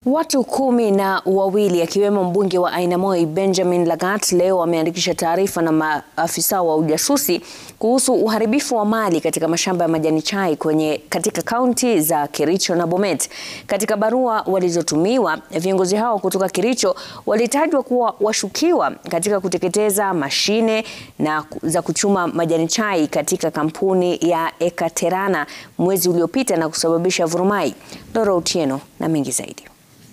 Watu kumi na wawili akiwemo mbunge wa Ainamoi Benjamin Lagat leo wameandikisha taarifa na maafisa wa ujasusi kuhusu uharibifu wa mali katika mashamba ya majani chai kwenye katika kaunti za Kericho na Bomet. Katika barua walizotumiwa, viongozi hao kutoka Kericho walitajwa kuwa washukiwa katika kuteketeza mashine na za kuchuma majani chai katika kampuni ya Ekaterana mwezi uliopita na kusababisha vurumai. Dora Otieno na mengi zaidi.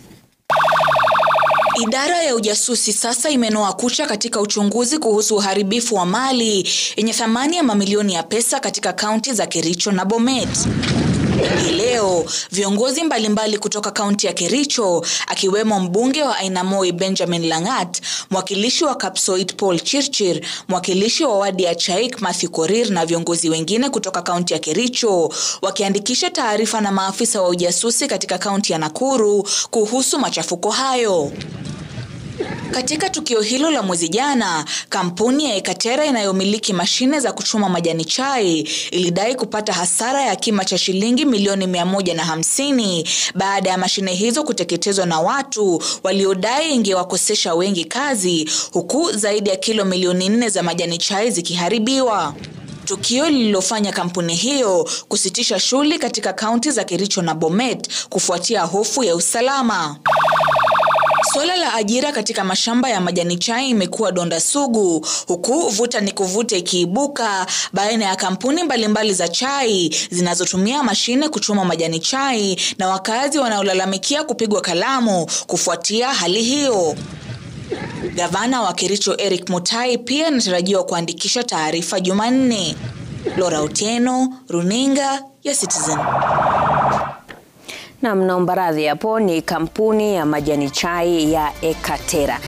Idara ya ujasusi sasa imenoa kucha katika uchunguzi kuhusu uharibifu wa mali yenye thamani ya mamilioni ya pesa katika kaunti za Kericho na Bomet. Hii leo viongozi mbalimbali kutoka kaunti ya Kericho akiwemo mbunge wa Ainamoi Benjamin Langat, mwakilishi wa Kapsoit Paul Chirchir, mwakilishi wa wadi ya Chaik Matthew Korir na viongozi wengine kutoka kaunti ya Kericho wakiandikisha taarifa na maafisa wa ujasusi katika kaunti ya Nakuru kuhusu machafuko hayo. Katika tukio hilo la mwezi jana, kampuni ya Ekatera inayomiliki mashine za kuchuma majani chai ilidai kupata hasara ya kima cha shilingi milioni mia moja na hamsini baada ya mashine hizo kuteketezwa na watu waliodai ingewakosesha wengi kazi, huku zaidi ya kilo milioni nne za majani chai zikiharibiwa. Tukio lililofanya kampuni hiyo kusitisha shughuli katika kaunti za Kericho na Bomet kufuatia hofu ya usalama. Suala la ajira katika mashamba ya majani chai imekuwa donda sugu, huku vuta ni kuvuta ikiibuka baina ya kampuni mbalimbali mbali za chai zinazotumia mashine kuchuma majani chai na wakazi wanaolalamikia kupigwa kalamu kufuatia hali hiyo. Gavana wa Kericho Eric Mutai pia anatarajiwa kuandikisha taarifa Jumanne. Laura Otieno, Runinga ya Citizen. Na mnaomba radhi hapo, ni kampuni ya majani chai ya Ekatera.